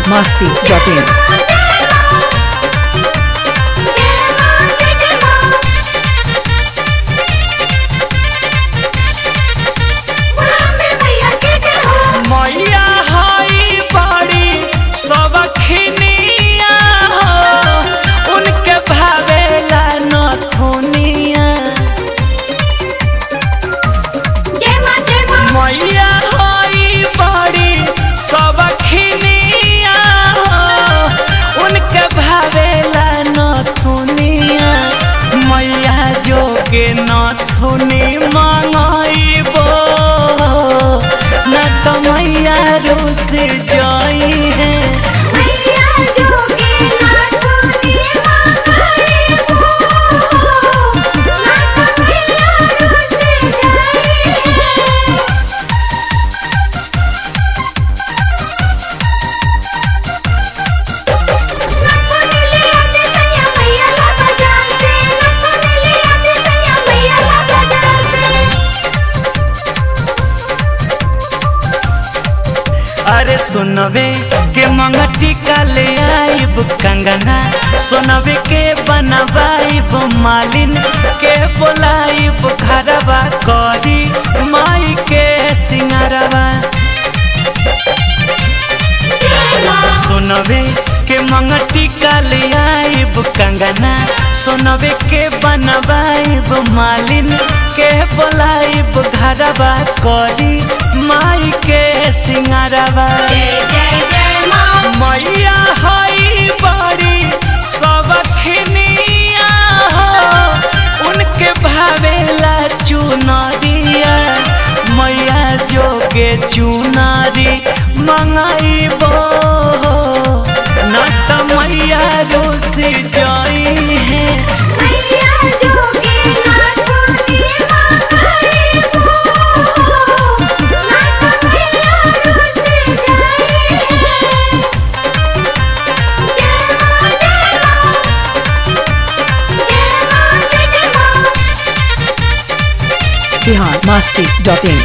masti.in. मैया हई बड़ी सबखिनिया हो उनके भावेला नथुनिया मैया हई बड़ी सबखिनिया हो उनके भावेला नथुनिया मैया जोगे नथुनी मंगइबो न तो मैया रूस जाई है अरे सुनवे के मंगटी का ले आइब कंगना सुनवे के बनवाइब मालिन के बोलाइब घरवा करी माई के सिंगारवा सुनवे के मंगटी का ले आइब कंगना सुनवे के बनवाइब मालिन के बोलाइब घरवा करी माई के सिंगारवा मैया हई बड़ी सबखिनिया हो उनके भावेला चुनरिया मैया जोगे चुनारी मंगाइबो न त मैया रोस जाई है Bihar masti.in.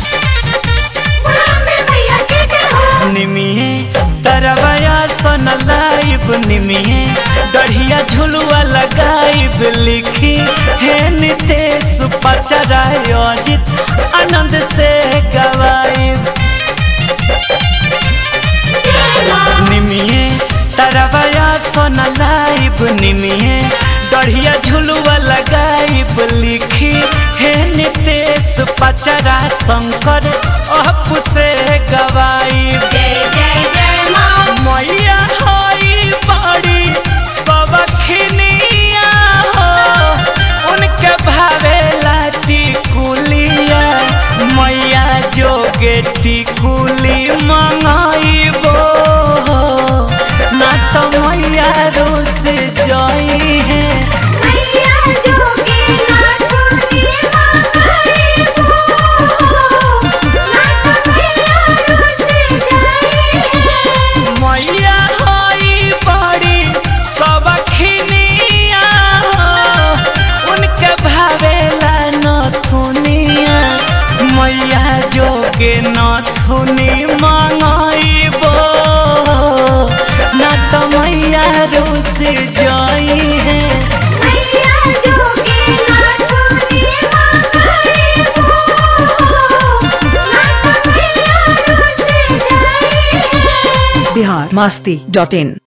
निमिये तरवया सन लाइब निमिये डढ़िया झुलुआ लगाइब लिखी हे नितेश पचराय अजित आनंद से गवाइब निमिये तरवया सन लाइब निमिये डढ़िया झुलुआ लगाइब लिखी हे नितेश पचरा शंकर अप से गवाइब मैया हई बड़ी सबखिनिया हो उनके भावेला टिकुलिया मैया जोगे टिकुली मंगाइबो ना तो मैया रोस जाई है मैया हई बड़ी सबखिनिया हो उनके भावेला नथुनिया मैया जोगे नथुनी मंगाइबो न तो मैया रोस जाई है Bihar masti.in.